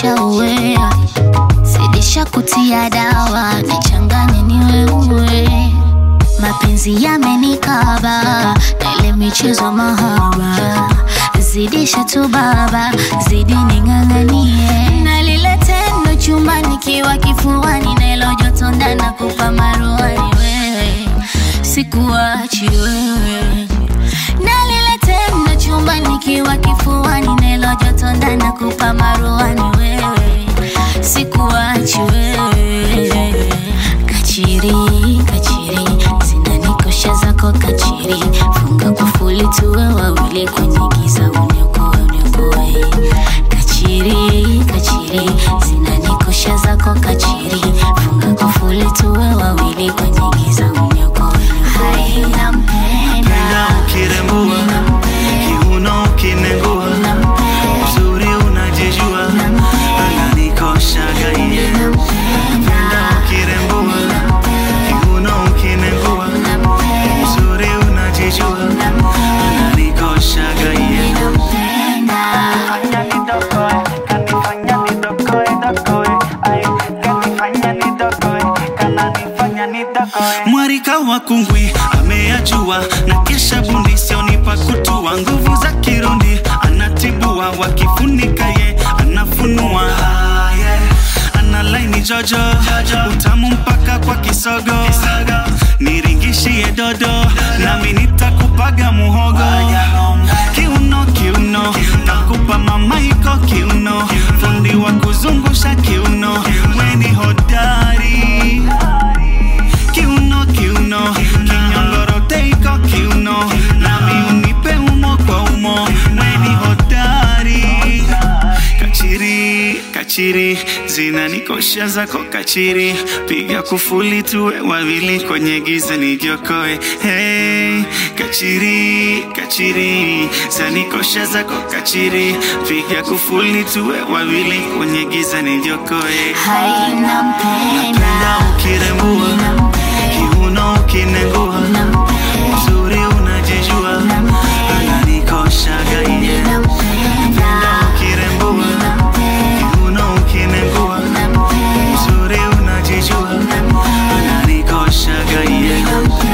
nishauwea zidisha kutia dawa nichanganye ni wewe mapenzi yamenikaba na ile michezo mahaba zidisha tu baba zidi ning'ang'anie na lile tendo chumbani kiwa kifuani na ilo joto ndana kupa maruani wewe sikuachi wewe na lile tendo chumbani kiwa kifuani na ilo joto ndana kupa maruani wewe sikuachi wewe kachiri kachiri zinanikosha zako kachiri funga kufuli tuwe wawili kwenye giza uniokoe uniokoe kachiri kachiri zinanikosha zako kachiri funga kufuli tuwe wawili kwenye giza uniokoe hai nampenda Penda ukirembua kiuno ukinengua uzuri unajijua ananikoshaga iye Penda ukirembua kiuno ukinengua uzuri unajijua ananikoshaga iye Fanya nidokoe, kanifanya nidokoe, dokoe. Ay, kanifanya nidokoe, kananifanya nidokoe. Mwarika wa kungwi ameyajua na kesha bundi sionipa kutua nguvu za kirundi anatibua wakifunika ye anafunua Ah, yeah. ana laini jojo utamu mpaka kwa kisogo niringishie dodo nami nitakupaga muhogo kiuno kiuno takupa mamaiko kiuno fundi wa kuzungusha kiuno weni hodari kiuno kiuno kinyongorote iko kiuno nami unipe umo kwa umo weni hodari kachiri kachiri zinanikosha zako kachiri piga kufuli tuwe wawili kwenye giza nijiokoe hey, kachiri kachiri zanikosha zako kachiri piga kufuli tuwe wawili kwenye giza nijiokoe hai nampenda penda ukirembua kiuno ukinengua uzuri unajijua ananikoshaga iye penda ukirembua kiuno ukinengua uzuri unajijua ananikoshaga iye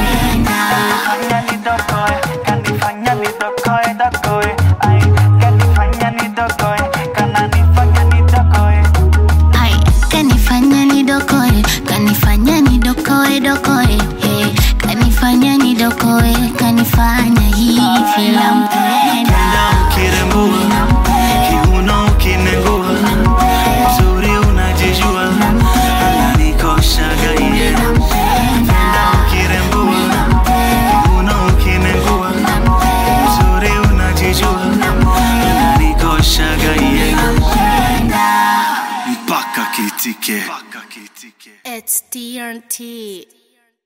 Fanya nidokoe, kanifanya nidokoe, dokoe. Ay, kanifanya nidokoe, kananifanya nidokoe. Ai, kanifanya nidokoe kanifanya nidokoe dokoe hey, kanifanya nidokoe kanifanya hivi nampenda penda ukirembua kiuno ukinengua uzuri unajijua ananikoshaga iye penda ukirembua kiuno ukinengua uzuri unajijua ananikoshaga iye mpaka kitike It's TNT